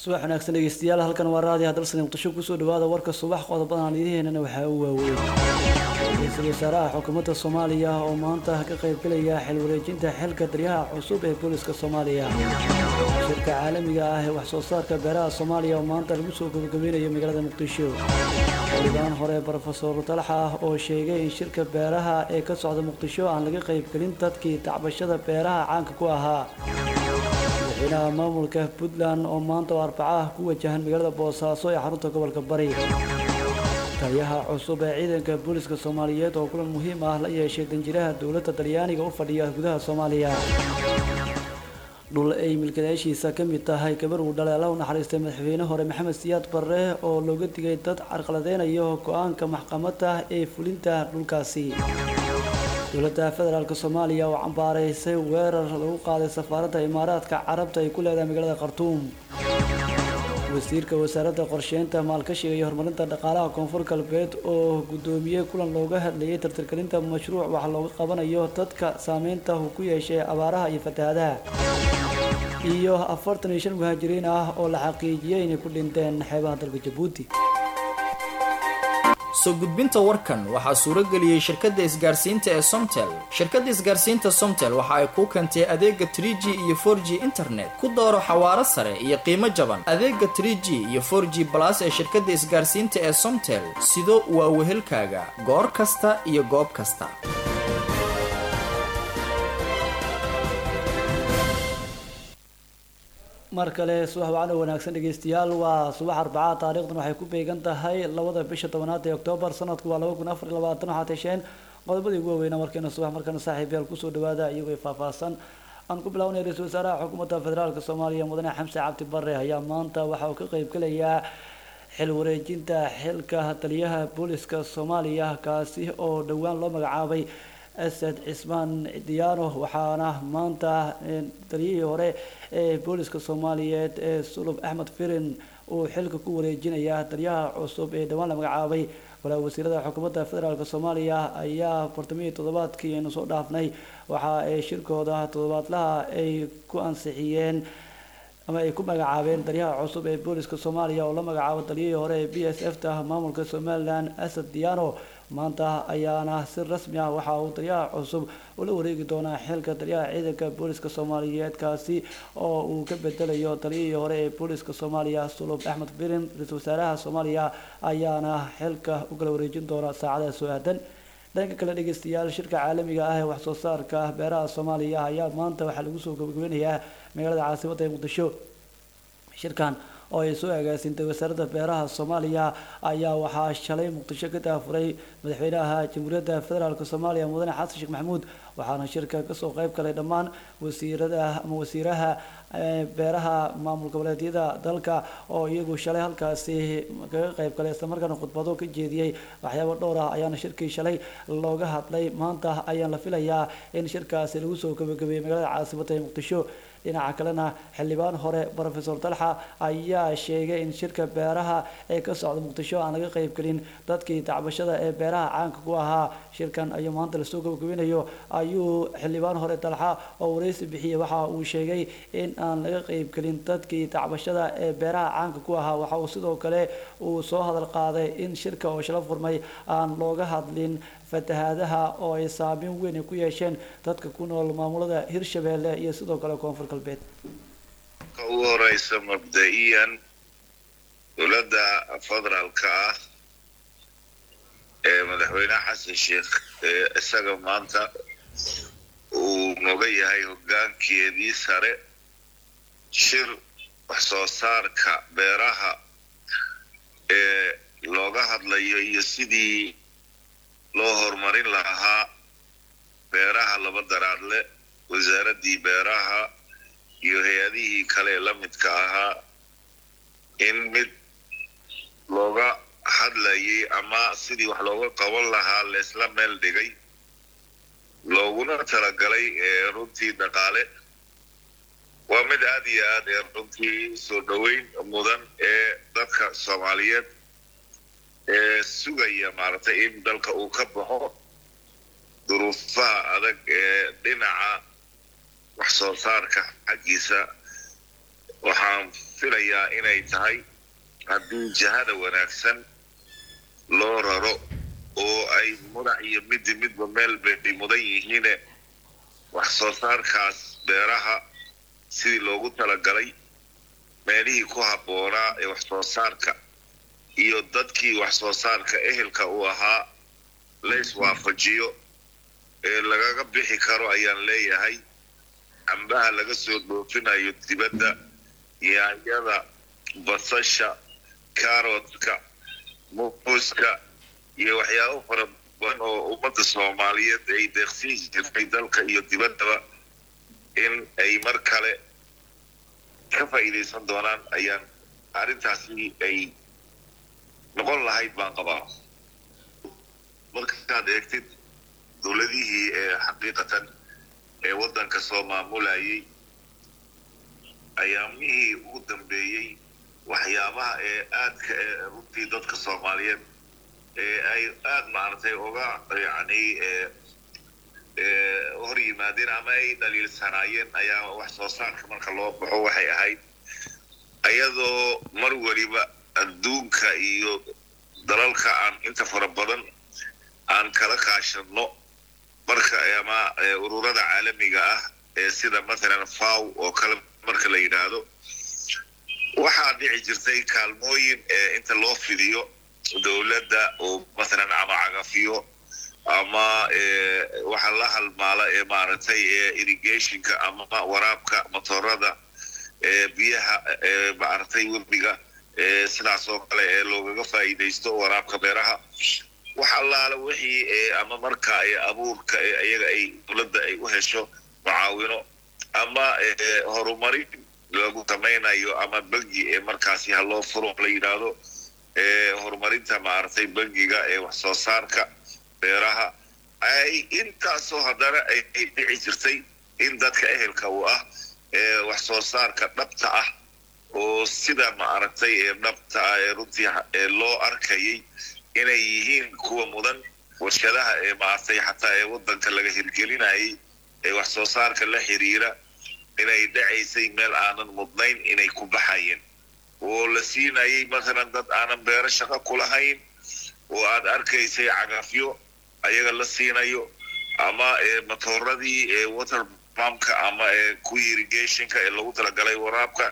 subax wanaagsan dhegeystayaal halkan waa raadiyaha dalsani muqdisho kusoo dhawaada warka subax qodobadan aan idiheynana waxaa u waaweyn ra-iisul wasaaraha xukuumadda soomaaliya oo maanta ka qaybgelaya xil wareejinta xilka daryaha cusub ee booliska soomaaliya shirka caalamiga ah ee waxsoo saarka beeraha soomaaliya oo maanta lagu soo gabagabeynayo magaalada muqdisho xildhibaan hore brofesor talaxa ah oo sheegay in shirka beeraha ee ka socda muqdisho aan laga qaybgelin dadkii tacbashada beeraha caanka ku ahaa madaxweynaha maamulka puntland oo maanta oo arbacaah ku wajahan magaalada boosaaso ee xarunta gobolka bari taliyaha cusub ee ciidanka booliska soomaaliyeed oo kulan muhiim ah la yeeshay danjiraha dowladda talyaaniga u fadhiya gudaha soomaaliya dhul ay milkiilayaashiisa ka mid tahay gabar uu dhalay alla u naxariistay madaxweyne hore maxamed siyaad barre oo looga digay dad carqaladeynayo go-aanka maxkamadda ee fulinta dhulkaasi dowladda federaalk soomaaliya oo cambaaraysay weerar lagu qaaday safaaradda imaaraadka carabta ay ku leedahay magaalada khartuum wasiirka wasaaradda qorsheynta maalkashiga iyo horumarinta dhaqaalaha koonfur galbeed oo guddoomiyey kulan looga hadlayay tartargelinta mashruuc wax looga qabanayo dadka saameynta uu ku yeeshay abaaraha iyo fatahaadaha iyo afartan iyo shan muhaajiriin ah oo la xaqiijiyey inay ku dhinteen xeebaha dalka jabuuti soo gudbinta warkan waxaa suuro geliyey shirkadda isgaarsiinta ee somtel shirkadda isgaarsiinta somtel waxa ay kuu keentay adeega trie g iyo for g internet ku dooro xawaaro sare iyo qiimo jaban adeega trie g iyo for g balas ee shirkadda isgaarsiinta ee somtel sido waa wehelkaaga goor kasta iyo goob kasta mar kale subax wacno wanaagsan dhegeystayaal waa subax arbacaa taariikhdan waxay ku beegan tahay labada bisha tobanaad ee oktoobar sanadku waa laba kun afar iyo labaatan waxaad hesheen qodobadii ugu waaweynaa markeena subax markana saaxiib yaal kusoo dhawaada iyagoo faahfaahsan aan ku bilawnay ra-iisul wasaaraha xukuumadda federaalk soomaaliya mudane xamse cabdi bare ayaa maanta waxa uu ka qaybgelayaa xil wareejinta xilka taliyaha booliska soomaaliya kaasi oo dhowaan loo magacaabay asad cismaan diyaano waxaana maanta taliyihii hore ee booliska soomaaliyeed ee sulub axmed firin uu xilka ku wareejinayaa taliyaha cusub ee dhowaan la magacaabay walaa wasiirada xukuumadda federaalk soomaaliya ayaa bartamihii toddobaadkii aynu soo dhaafnay waxa ay shirkooda toddobaadlaha ay ku ansixiyeen ama ay ku magacaabeen taliyaha cusub ee booliska soomaaliya oo la magacaabo taliyihii hore ee b s f ta maamulka somalilan asad diyaano maanta ayaana si rasmi ah waxa uu taliyaha cusub ula wareegi doonaa xilka taliyaha ciidanka booliska soomaaliyeed kaasi oo uu ka bedelayo taliyihii hore ee booliska soomaaliya sulub axmed firin ra-iisul wasaaraha soomaaliya ayaana xilka u kala wareejin doona saacadaha soo aadan dhanka kale dhegeystayaal shirka caalamiga ah ee waxsoo saarka beeraha soomaaliya ayaa maanta waxaa lagu soo gabagabeynayaa magaalada caasimadda ee muqdisho shirkan oo ay soo agaasintay wasaaradda beeraha soomaaliya ayaa waxaa shalay muqdisho ka daafuray madaxweynaha jamhuuriyadda federaalk soomaaliya mudane xasan sheekh maxamuud waxaana shirka kasoo qayb galay dhammaan wasiirada ama wasiiraha beeraha maamul goboleedyada dalka oo iyagu shalay halkaasi kaga qayb galay islamarkaana khudbado ka jeediyey waxyaabo dhowr ah ayaana shirkii shalay looga hadlay maanta ayaan la filayaa in shirkaasi lagu soo gabagabeeyey magaalada caasimadda ee muqdisho dhinaca kalena xildhibaan hore brofesor dalxa ayaa sheegay in shirka beeraha ee ka socda muqdisho aan laga qaybgelin dadkii tacbashada ee beeraha caanka ku ahaa shirkan ayuu maanta lasoo gabagabinayo ayuu xildhibaan hore dalxa oo wareysi bixiyey waxa uu sheegay in aan laga qaybgelin dadkii tacbashada ee beeraha caanka ku ahaa waxa uu sidoo kale uu soo hadal qaaday in shirka oo shala furmay aan looga hadlin fatahaadaha oo ay saameyn weyn ay ku yeesheen dadka ku nool maamulada hirshabeelle iyo sidoo kale koonfur galbeed ka ugu horeysa mabda-iyan dowladda federaalka ah ee madaxweyne xasan sheekh ee isaga maanta uu noga yahay hoggaankeedii sare shir wax soo saarka beeraha ee looga hadlayo iyo sidii loo horumarin lahaa beeraha laba daraadle wasaaraddii beeraha iyo hay-adihii kale ee la midka ahaa in mid looga hadlayay ama sidii wax looga qaban lahaa leesla meel dhigay looguna talagalay ee runtii dhaqaale waa mid aad iyo aad ee runtii soo dhoweyn mudan ee dadka soomaaliyeed ee sugaya maaragtay in dalka uu ka baxo duruufaha adag ee dhinaca wax soo saarka xaggiisa waxaan filayaa inay tahay haddii jihada wanaagsan loo raro oo ay mudac iyo midi midba meel bay mudan yihiine wax soo saarkaas beeraha sidii loogu talagalay meelihii ku habboonaa ee wax soo saarka iyo dadkii wax soo saarka ehelka u ahaa lays waafajiyo ee lagaga bixi karo ayaan leeyahay cambaha laga soo dhoofinayo dibadda yaanyada basasha karotka muuska iyo waxyaabo fara badan oo ummadda soomaaliyeed ay deeqsiin jirtay dalka iyo dibaddaba in ay mar kale ka faa'iidaysan doonaan ayaan arrintaasi ay noqon lahayd baan qabaa markaad eegtid dowladihii ee xaqiiqatan ee waddanka soo maamulayay ayaamihii ugu dambeeyey waxyaabaha ee aadka ee runtii dadka soomaaliyeed ee ay aada maaragtay uga yacni hor yimaadeen ama ay dhaliilsanaayeen ayaa wax soo saarka marka loo baxo waxay ahayd ayadoo mar weliba adduunka iyo dalalka aan inta fara badan aan kala kaashano marka ama ururada caalamiga ah ee sida mathalan faw oo kale marka la yidhaahdo waxaa dhici jirtay kaalmooyin inta loo fidiyo dowladda oo mathalan ama cagafiyo ama waxa la halmaala ee maaragtay irrigationka ama waraabka motorada biyaha maaragtay webiga sidaas oo kale ee loogaga faa'iidaysto waraabka beeraha wax allaala wixii ama marka abuurka iyaga ay dowladda ay u hesho mucaawino ama horumarin lagu samaynayo ama bangi ee markaasi ha loo furo la yidhaahdo horumarinta maaragtay bangiga ee wax soo saarka beeraha ay intaasoo haddana ay dhici jirtay in dadka ehelka uu ah ee wax soo saarka dhabta ah oo sida maaragtay ee dhabta ah ee runtii ee loo arkayay inay yihiin kuwa mudan warshadaha ee maaragtay xataa ee waddanka laga hirgelinayay ee wax soo saarka la xiriira inay dhacaysay meel aanan mudnayn inay ku baxayeen oo la siinayay mathalan dad aanan beero shaqo ku lahayn oo aad arkaysay cagafyo ayaga la siinayo ama matooradii ee water pumpka ama ee kuwii irrigationka ee lagu talagalay waraabka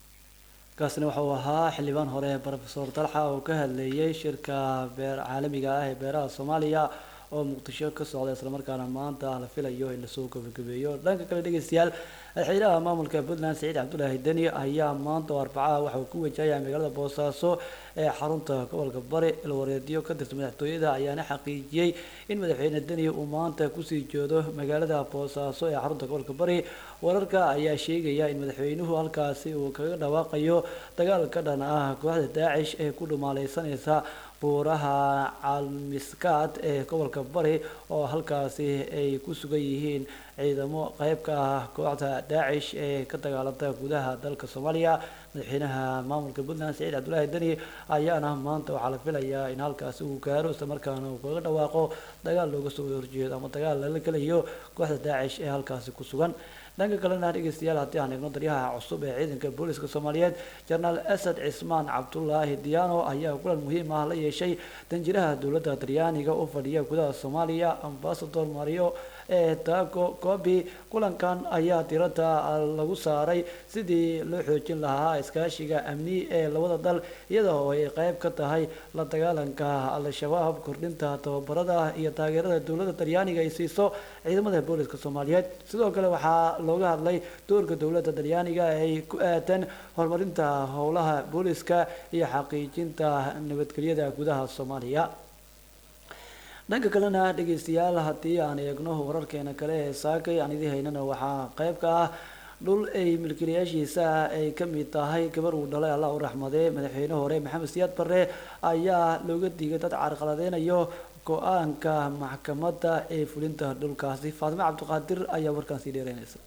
kaasina waxa uu ahaa xildhibaan hore profesor dalxa oo ka hadleeyay shirka beer caalamiga ah ee beeraha soomaaliya oo muqdisho ka socda islamarkaana maanta la filayo in lasoo gabagabeeyo dhanka kale dhegeystayaal madaxweynaha maamulka puntland saciid cabdulaahi deni ayaa maanta oo arbacaha waxa uu ku wajahaya magaalada boosaaso ee xarunta gobolka bari ilwareedyo ka tirsan madaxtooyada ayaana xaqiijiyey in madaxweyne deni uu maanta kusii joodo magaalada boosaaso ee xarunta gobolka bari wararka ayaa sheegaya in madaxweynuhu halkaasi uu kaga dhawaaqayo dagaal ka dhan ah kooxda daacish ee ku dhumaaleysanaysa buuraha calmiskaad ee gobolka bari oo halkaasi ay ku sugan yihiin ciidamo qeyb ka ah kooxda daacish ee ka dagaalanta gudaha dalka soomaaliya madaxweynaha maamulka puntland saciid cabdulaahi deni ayaana maanta waxaa la filayaa in halkaasi uu gaaro isla markaana uu kaga dhawaaqo dagaal looga soo horjeedo ama dagaal lala gelayo kooxda daacish ee halkaasi ku sugan dhanka kalena dhegeystayaal haddii aan eegno daryaha cusub ee ciidanka booliska soomaaliyeed jenaraal asad cismaan cabdulaahi diyaano ayaa kulan muhiim ah la yeeshay danjiraha dowladda talyaaniga u fadhiya gudaha soomaaliya ambasador mario ee tago kobi kulankan ayaa diradda lagu saaray sidii loo xoojin lahaa iskaashiga amni ee labada dal iyada oo ay qeyb ka tahay la dagaalanka al-shabaab kordhinta tababarada iyo taageerada dowladda talyaaniga ay siiso ciidamada booliska soomaaliyeed sidoo kale waxaa looga hadlay doorka dowladda talyaaniga ay ku aadan horumarinta howlaha booliska iyo xaqiijinta nabadgelyada gudaha soomaaliya dhanka kalena dhegeystayaal haddii aan eegno wararkeena kale ee saakay aan idii haynana waxaa qeyb ka ah dhul ay milkiilayaashiisa ay ka mid tahay gabar uu dhalay allah u raxmadee madaxweyne hore maxamed siyaad barre ayaa looga digay dad carqaladeynayo go-aanka maxkamadda ee fulinta dhulkaasi faatime cabdiqaadir ayaa warkaan sii dheereynaysa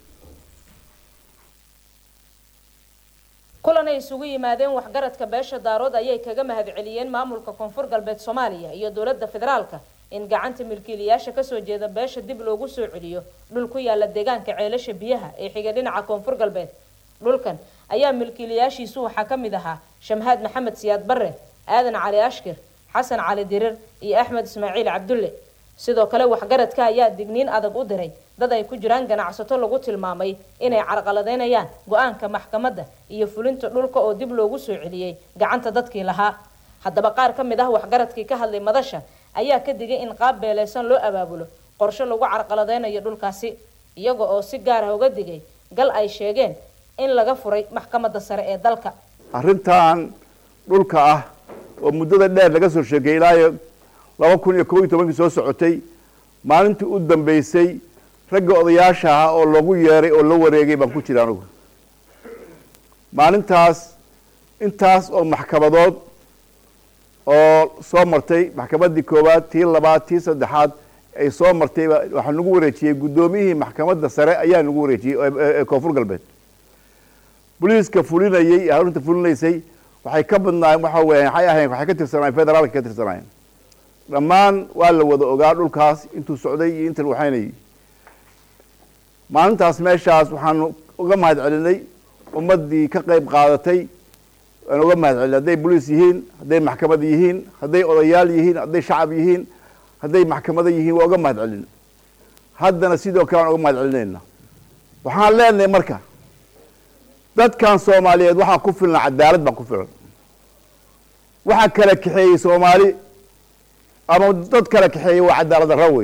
kulan ay isugu yimaadeen waxgaradka beesha daarood ayay kaga mahadceliyeen maamulka koonfur galbeed soomaaliya iyo dowladda federaalka in gacanta milkiilayaasha kasoo jeeda beesha dib loogu soo celiyo dhul ku yaala deegaanka ceelasha biyaha ee xiga dhinaca koonfur galbeed dhulkan ayaa milkiilayaashiisu waxaa ka mid ahaa shamhaad maxamed siyaad barre aadan cali ashkir xasan cali dirir iyo axmed ismaaciil cabdulle sidoo kale waxgaradka ayaa digniin adag u diray dad ay ku jiraan ganacsato lagu tilmaamay inay carqaladeynayaan go-aanka maxkamadda iyo fulinta dhulka oo dib loogu soo celiyey gacanta dadkii lahaa haddaba qaar ka mid ah waxgaradkii ka hadlay madasha ayaa ka digay in qaab beeleysan loo abaabulo qorshe lagu carqaladeynayo dhulkaasi iyaga oo si gaar ah uga digay gal ay sheegeen in laga furay maxkamadda sare ee dalka arrintan dhulka ah oo muddada dheer laga soo sheegay ilaa laba kun iyo kob iyo tobankii soo socotay maalintii u dambeysay ragga odayaasha ahaa oo loogu yeeray oo la wareegay baan ku jira anugu maalintaas intaas oo maxkamadood oo soo martay maxkamaddii koowaad tii labaad tii saddexaad ay soo martay waxaa nagu wareejiyey guddoomiyihii maxkamadda sare ayaa nagu wareejiyey ee koonfur galbeed boliiska fulinayey ee arrinta fulinaysay waxay ka badnaayeen waxa weya waxay ahayn waxay ka tirsanaayeen federaalka ka tirsanaayeen dhammaan waa la wada ogaa dhulkaas intuu socday iyo inta waxaynayay maalintaas meeshaas waxaanu uga mahad celinay ummaddii ka qayb qaadatay waan uga mahad celinay hadday boliis yihiin hadday maxkamad yihiin hadday odayaal yihiin hadday shacab yihiin hadday maxkamado yihiin waa uga mahad celin haddana sidoo kale aan uga mahad celinayna waxaan leenahay marka dadkan soomaaliyeed waxaa ku filan cadaalad baa ku filan waxaa kala kaxeeyey soomaali ama dad kala kaxeeyey waa cadaalad darra wey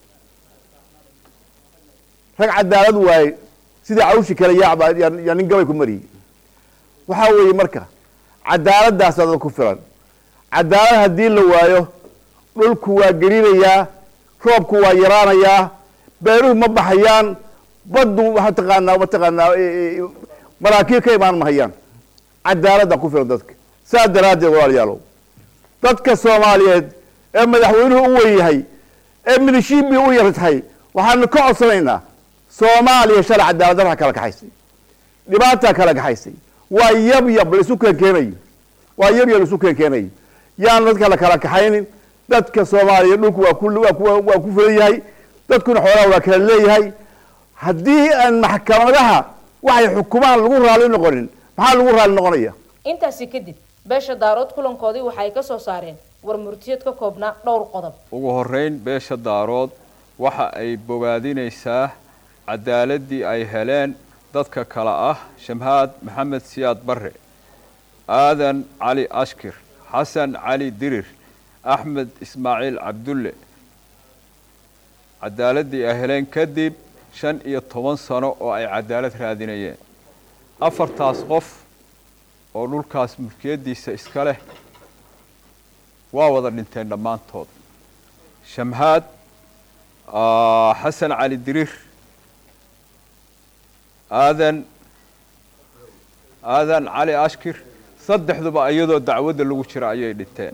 rag cadaalad waaye sidai cawshi kale yaacba yaa nin gabay ku mariyey waxaa weeye marka cadaaladaasaa dad ku filan cadaalad haddii la waayo dhulku waa gelinayaa roobku waa yaraanayaa beeruhu ma baxayaan baddu mataqaanaa mataqaanaa maraakiib ka imaan mahayaan cadaaladdaa ku filan dadka saas daraaddeed walaalayaalow dadka soomaaliyeed ee madaxweynuhu u wen yahay ee milishiinbii u yar tahay waxaanu ka codsanaynaa soomaaliya shalay cadaalad darraa kala kaxaysay dhibaataa kala kaxaysay waa yab yab la isu keenkeenayo waa yab yab la isu keenkeenayo yaan dadka la kala kaxaynin dadka soomaaliya dhulku waa ku waa ku waa ku filan yahay dadkuna xoolaha waa kala leeyahay haddii aan maxkamadaha waxay xukumaan lagu raali noqonin maxaa lagu raali noqonaya intaasi kadib beesha daarood kulankoodii waxa ay ka soo saareen war murtiyeed ka koobnaa dhowr qodob ugu horeyn beesha daarood waxa ay bogaadinaysaa cadaaladii ay heleen dadka kale ah shamhaad maxamed siyaad barre aadan cali ashkir xasan cali dirir axmed ismaaciil cabdulle cadaaladii ay heleen kadib shan iyo toban sano oo ay cadaalad raadinayeen afartaas qof oo dhulkaas mulkiyaddiisa iska leh waa wada dhinteen dhammaantood shamhaad xasan cali dirir aadan aadan cali ashkir saddexduba iyadoo dacwadda lagu jira ayay dhinteen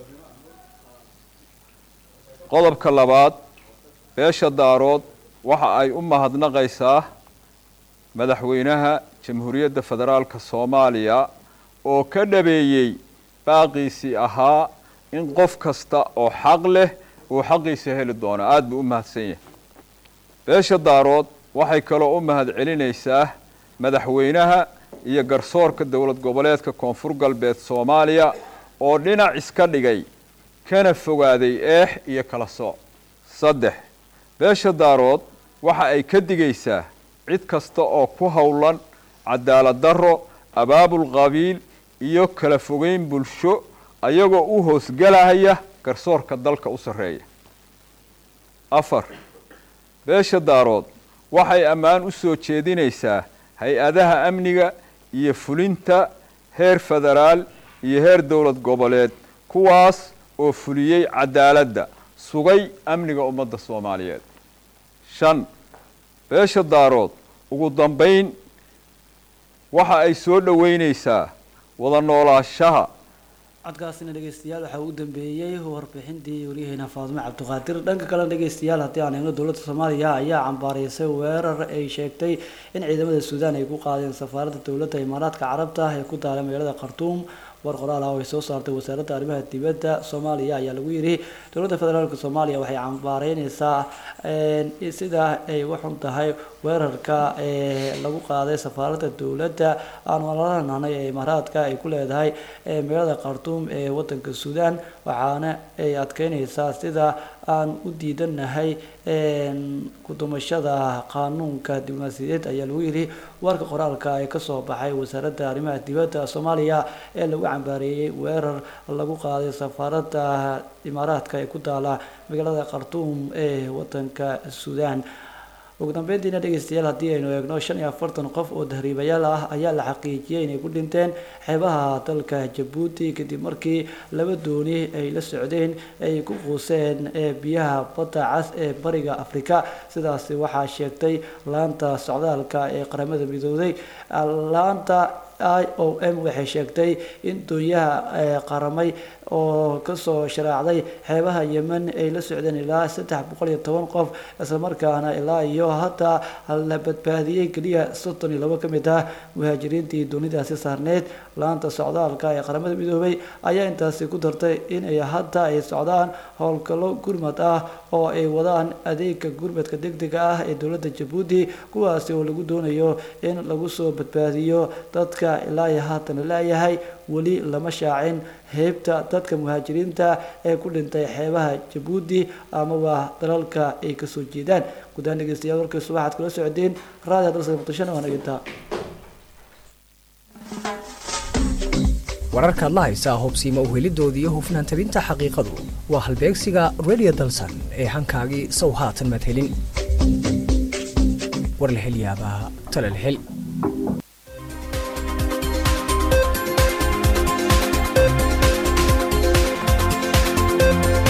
qodobka labaad beesha daarood waxa ay u mahadnaqaysaa madaxweynaha jamhuuriyadda federaalka soomaaliya oo ka dhabeeyey baaqiisii ahaa in qof kasta oo xaq leh uu xaqiisa heli doono aada buu u mahadsan yahay beesha daarood waxay kaloo u mahad celinaysaa madaxweynaha iyo garsoorka dowlad goboleedka koonfur galbeed soomaaliya oo dhinac iska dhigay kana fogaaday eex iyo kala sooc saddex beesha daarood waxa ay ka digaysaa cid kasta oo ku howlan cadaalad darro abaabul qabiil iyo kala fogeyn bulsho ayagoo u hoosgalahaya garsoorka dalka u sarreeya afar beesha daarood waxay ammaan u soo jeedinaysaa hay-adaha amniga iyo fulinta heer federaal iyo heer dowlad goboleed kuwaas oo fuliyey cadaaladda sugay amniga ummadda soomaaliyeed shan beesha daarood ugu dambayn waxa ay soo dhoweynaysaa wada noolaashaha codkaasina dhegeystayaal waxaa ugu dambeeyey warbixintii waryaheena faadimo cabdiqaadir dhanka kalena dhegeystayaal haddii aan eegno dowladda soomaaliya ayaa cambaaraysay weerar ay sheegtay in ciidamada suudaan ay ku qaadeen safaaradda dowladda imaaraadka carabta ee ku taala magaalada khartuum war qoraal ah oo ay soo saartay wasaaradda arrimaha dibadda soomaaliya ayaa lagu yidhi dowladda federaalk soomaaliya waxay cambaareyneysaa sida ay u xun tahay weerarka ee lagu qaaday safaaradda dowladda aan walaalanahnay ee imaaraadka ay ku leedahay magaalada khartuum ee wadanka suudaan waxaana ay adkeyneysaa sida aan u diidanahay kudumashada qaanuunka diblomaasiyadeed ayaa lagu yidhi warka qoraalka ee kasoo baxay wasaaradda arrimaha dibadda soomaaliya ee lagu cambaareeyey weerar lagu qaaday safaaradda imaaraadka ee ku taala magaalada khartuum ee wadanka suudaan ugu dambeyntiina dhegeystayaal haddii aynu eegno shan iyo afartan qof oo tahriibayaal ah ayaa la xaqiijiyey inay ku dhinteen xeebaha dalka jabuuti kadib markii laba dooni ay la socdeen ay ku quuseen biyaha badda cas ee bariga afrika sidaasi waxaa sheegtay laanta socdaalka ee qaramada midooday laanta i o m waxay sheegtay in doonyaha qaramay oo kasoo sharaacday xeebaha yemen ay la socdeen ilaa saddex boqol iyo toban qof islamarkaana ilaa iyo hataa la badbaadiyey keliya soddon iyo labo ka mid ah muhaajiriintii doonidaasi saarneyd laanta socdaalka ee qaramada midoobay ayaa intaasi ku dartay inay hadda ay socdaan howlgallo gurmad ah oo ay wadaan adeega gurmadka degdega ah ee dowladda jabuuti kuwaasi oo lagu doonayo in lagu soo badbaadiyo dadka ilaa iyo haatan laayahay weli lama shaacin heybta dadka muhaajiriinta ee ku dhintay xeebaha jabuuti amaba dalalka ay kasoo jeedaan guddaan dhegeystayaal warkaysu waxaad kula socdeen raadi dalsa muqdishona waa nagintaa wararka adla haysaa hubsiima uhelidooda iyo hufnaan tabinta xaqiiqadu waa halbeegsiga radio dalsan ee hankaagii sow haatan madhelin war la hel yaabaa tala la hel